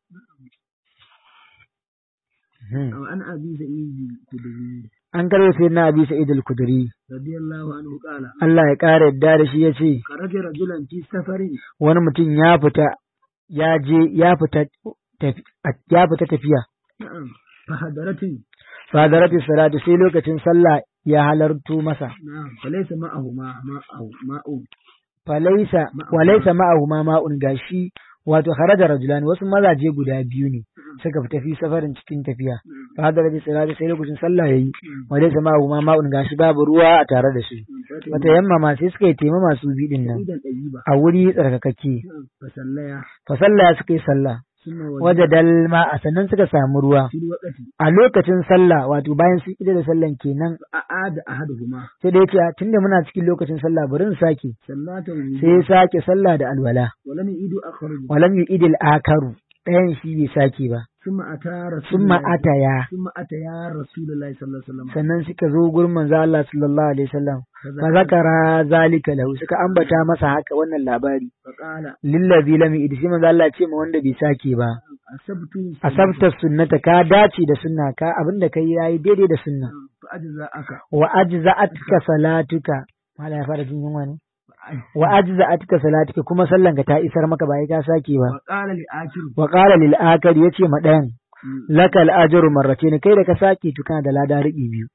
An abi sa'id kudri. An karɓi sai na abi sa'id al-kudri. Radiyallahu anhu qala. Allah ya ƙara yadda da shi ya ce. Kharaja rajulan fi safarin. Wani mutum ya fita ya je ya fita ya fita tafiya. Na'am. Fahadaratin. Fahadaratin salatu sai lokacin sallah ya halarto masa. Na'am. Falaysa ma'ahu ma'ahu ma'u. falaisa walaisa ma'ahu ma ma'un gashi wato kharaja rajulani wasu mazaje guda biyu ne suka fita fi safarin cikin tafiya fa hada rabi salati sai lokacin sallah yayi walaisa ma'ahu ma ma'un gashi babu ruwa a tare da su wata yamma ma sai suka yi tema masu bidin nan a wuri tsarkakakke fa sallaya suka yi sallah waje dalma a sannan suka samu ruwa a lokacin sallah wato bayan sun ida da sallan kenan a'ada ahaduhuma sai da yace tunda muna cikin lokacin sallah bari in sake sai ya sake sallah da alwala walam yu'idu akharu walam yu'idil akaru ɗayan shi bai sake ba summa ata summa ataya summa ataya rasulullahi sallallahu alaihi wasallam sannan suka zo gurin manzo Allah sallallahu alaihi wasallam fa zakara zalika lahu suka ambata masa haka wannan labari faqala lillazi lam yu'id sai manzo Allah ya ce ma wanda bai sake ba asabtu asabta sunnata ka dace da sunna ka abinda kai yayi daidai da sunna fa ajza aka wa ajza'atka salatuka mala ya fara jin yunwa ne wa ajza'atka salatuka kuma sallan ka ta isar maka ba ka sake ba wa qala li akir wa qala lil akar yace ma dayan lakal ajru marratayn kai da ka sake to kana da lada riɓi biyu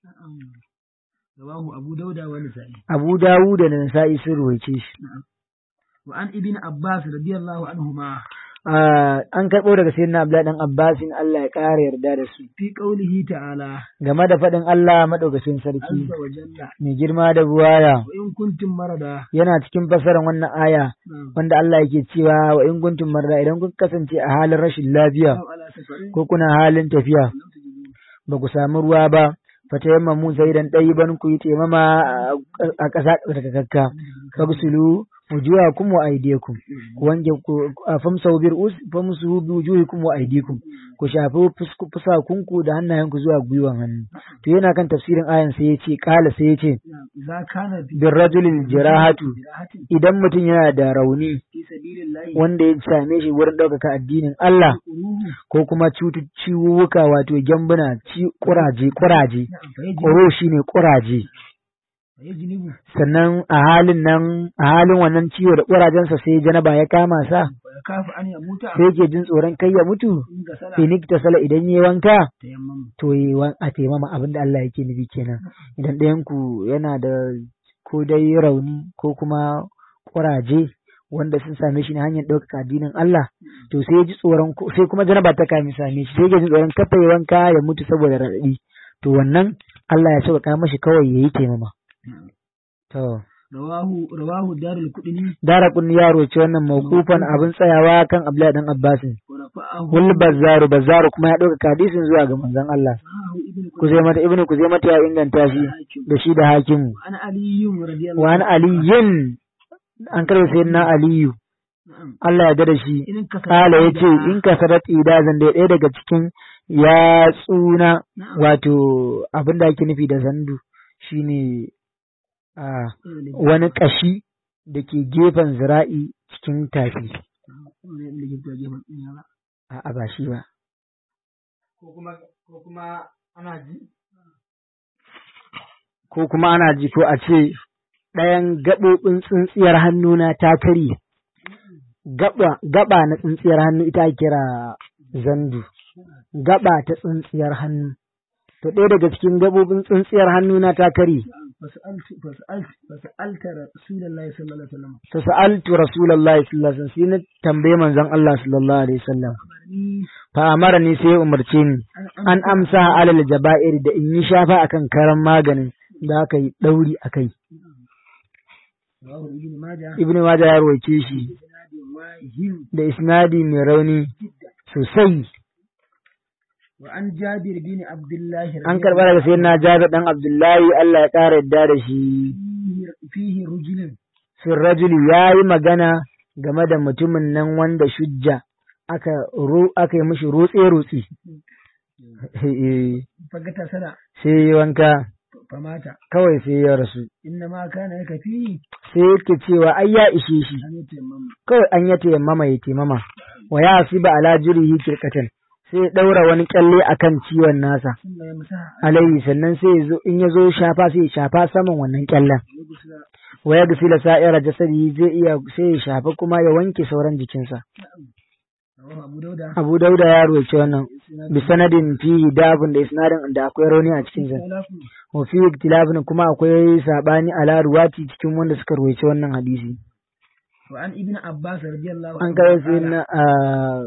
rawahu abu dauda wa nisa'i Abu Dawud da Nasa'i sun ruwaice shi wa an ibn abbas radiyallahu anhuma an karɓo daga sayyidina Abdullahi dan Abbasin Allah ya ƙara yarda da su fi qawlihi ta'ala game da faɗin Allah madaukakin sarki azza wa jalla mai girma da buwaya wa in kuntum marada yana cikin fasaran wannan aya wanda Allah yake cewa wa in kuntum marda idan kun kasance a halin rashin lafiya aw ala safarin ko kuna halin tafiya ba ku samu ruwa ba fata yamma mu sai dan ɗayi ban ku yi taimama a ƙasa tsarkakakka fagsulu wujuhakum wa aydiyakum ku wanke ku famsahu bir us famsahu bi wujuhikum wa aydikum ku shafi fusakunku da hannayenku zuwa gwiwan hannu to yana kan tafsirin ayan sai ya ce kala sai ya ce idza kana fi bir rajulil jirahatu jirahatin idan mutum yana da rauni fi sabilillahi wanda ya same shi wurin ɗaukaka addinin Allah uruhu ko kuma cutu ciwuwuka wato gyambuna ci kuraje kuraje fa koro shine kuraje yajnibu sannan a halin nan a halin wannan ciwo da kurajensa sai janaba ya kama sa wa yakafu an yamuta sai yake jin tsoron kai ya mutu in ga sala finik ta sala idan yi wanka tayammum to yi wan a taimama abin da Allah yake nufi kenan idan ɗayan ku yana da ko dai rauni ko kuma kuraje wanda sun same shi ne hanyar ɗaukaka addinin Allah to sai ya ji tsoron ko- sai kuma janaba ta kame same shi sai ya ji tsoron kafa ya wanka ya mutu saboda raɗaɗi to wannan Allah ya sauƙaƙa mashi kawai ya yi taimama to rawahu rawahu darul qudni dara kun yaro ce wannan mawqufan abin tsayawa kan Abdullahi dan Abbasin wa rafa'ahu wal bazzaru bazzaru kuma ya ɗauka hadisin zuwa ga manzon Allah sahahu ibn Kuzaimata ibnu Kuzaimata ya inganta shi da shi da hakimu ana aliyyun radiyallahu wa an aliyin an karɓi sayyidina aliyu na'am Allah ya da shi in ka kala ya ce in ka sarat idazan da ɗaya daga cikin ya tsuna wato abin da ake nufi da zandu shine a wani ƙashi da ke gefen zira'i cikin tafi a ba shi ba ko kuma ko kuma ana ji ko kuma ana ji ko a ce ɗayan gaɓoɓin tsintsiyar hannuna ta karye gaba gaba na tsintsiyar hannu ita ake kira zandu gaba ta tsintsiyar hannu to ɗaya daga cikin gaɓoɓin tsintsiyar hannuna ta karye fasa'altu fasa'altu fasa'alta rasulullahi sallallahu alaihi wasallam to sa'altu rasulullahi sallallahu alaihi wasallam sai na tambaye manzon Allah sallallahu alaihi wasallam ni fa amara ni sai ya umarce ni an amsa alal jaba'ir da in yi shafa akan karan maganin da aka yi ɗauri a kai rawahu ibn majah ibnu majah ya rawaice shi isnadi wahim da isnadi mai rauni sosai wa an jabir bin abdullah an karɓa daga sayyidina jabir dan abdullahi Allah ya ƙara yadda da shi fihi fihi rujulun fin rajuli ya yi magana game da mutumin nan wanda shujja aka ru aka yi mishi rutse rutse fagata sana sai ya wanka famata kawai sai ya rasu inna ma kana yaka fihi sai yake cewa ai ya ishe shi an yi taimama kawai an ya tayammama ya taimama wa ya asiba ala jurihi kirkatan sai ya daura wani kyalle akan ciwon nasa sun ya masa alayhi sannan sai ya zo in ya zo shafa sai ya shafa saman wannan kyallen ya gusura wa ya gusila sa'ira jasadi zai iya sai ya shafa kuma ya wanke sauran jikinsa rawahu abu dauda Abu Dauda ya roce wannan bi sanadin fihi dabun da isnadin da akwai rauni a cikin sa salafu wa fi iktilafin kuma akwai sabani ala ruwati cikin wanda suka roce wannan hadisi wa an ibn abbas radiyallahu an anhu kai sai qala, na a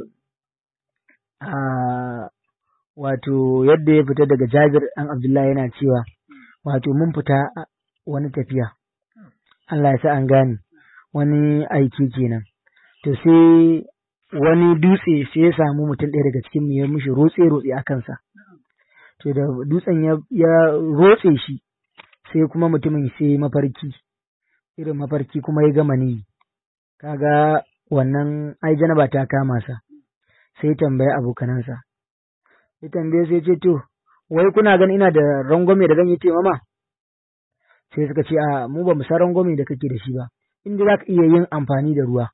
a wato yadda ya fita daga Jabir dan Abdullahi yana cewa wato mun fita a wani tafiya Allah ya sa an gane wani aiki kenan to sai wani dutse sai ya samu mutum ɗaya daga cikin mu ya mushi rotse rotse a kansa to da dutsen ya, ya rotse shi sai kuma mutumin sai ya mafarki irin mafarki kuma ya gama ni kaga wannan ai janaba ta kama sa sai tambaye abokanansa ya tambaye sai ce to wai kuna ganin ina da rangwame da zan yi mama sai suka ce a mu ba mu san rangwame da kake da shi ba inda za ka iya yin amfani da ruwa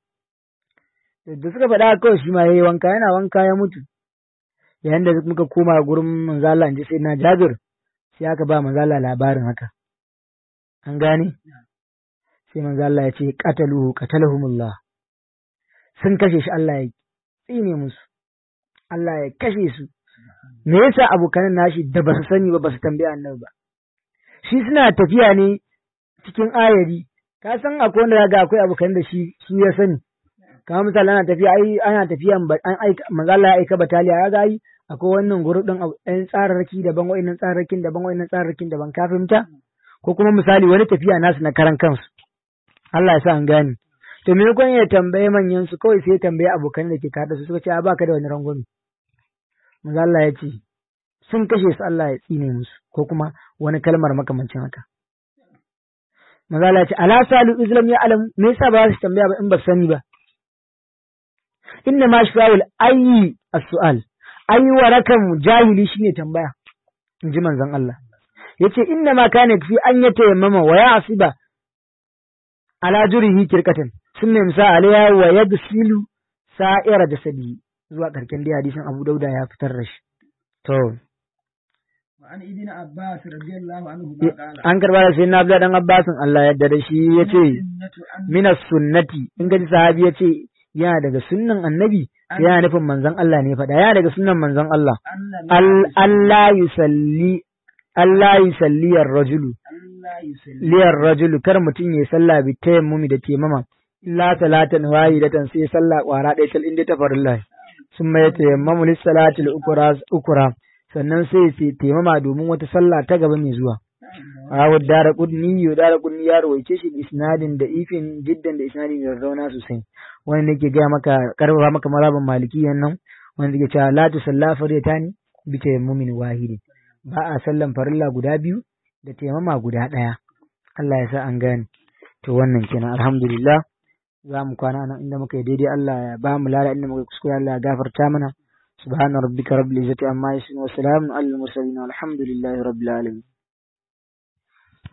da suka faɗa haka kawai shi ma ya yi wanka yana wanka ya mutu yayin da muka koma gurin manzala in ji sai na jabir sai aka ba manzala labarin haka an gane sai manzala ya ce qataluhu qatalahumullah sun kashe shi Allah ya tsine musu Allah ya kashe su me yasa abokanan nashi da ba su sani ba ba su tambaya annabi ba shi suna tafiya ne cikin ayari ka san akwai wanda ga akwai abokan da shi su ya sani kamar misali ana tafiya ai ana tafiya an aika manzo Allah ya aika bataliya ya ga ai akwai wannan guru din ɗan tsararraki daban wa'annan tsararrakin daban wa'annan tsararrakin daban ka fahimta ko kuma misali wani tafiya nasu na karan kansu Allah ya sa an gane to me kun ya tambaye manyan su kawai sai ya tambaye abokan da ke kada su suka ce a baka da wani rangwame manzo Allah ya ce sun kashe su Allah ya tsine musu ko kuma wani kalmar makamancin haka manzo Allah ya ce ala salu islam ya alam me yasa ba za su tambaya ba in ba su sani ba inna ma shafa'ul ayyi as-su'al ayi warakan jahili shine tambaya in ji manzon Allah yace inna ma kana fi an yatayammama wa ya asiba ala jurihi kirkatan sun sa alaiha wa yagsilu sa'ira jasadi zuwa karken dai hadisin Abu Dauda ya fitar da shi to وعن ابن عباس رضي الله عنه ما قال an karba da sai na Abdullah dan Abbasin Allah yadda da shi yace السنة أن minas sunnati in gaji sahabi yace yana daga sunnan annabi sai yana nufin manzon Allah ne faɗa yana daga sunnan manzon Allah أن Al- Allah yusalli Allah yusalli ar-rajulu Allah yusalli liyar rajulu kar mutum ya sallah bi tayammumi da temama illa salatan wahidatan sai sallah kwara ɗaya tal inda ta farilla sun mai tayammamu lis salatil ukra ukra sannan sai sai temama domin wata sallah ta gaba mai zuwa Awu dara kudni yo dara kudni ya rawaice shi da isnadin da ifin jiddan da isnadin da rauna sosai wanda nake gaya maka karfafa maka mazhaban malikiyan nan wanda yake cewa la tusalla faritani bi tayammumin wahidin ba a sallan farilla guda biyu da taimama guda ɗaya. Allah ya sa an gane. To wannan kenan alhamdulillah za mu kwana nan inda muka yi daidai Allah ya ba mu lada inda muka yi kuskure Allah ya gafarta mana. Subhana rabbika rabbil izzati amma yasifun wa salamun alal mursalin walhamdulillahi rabbil alamin.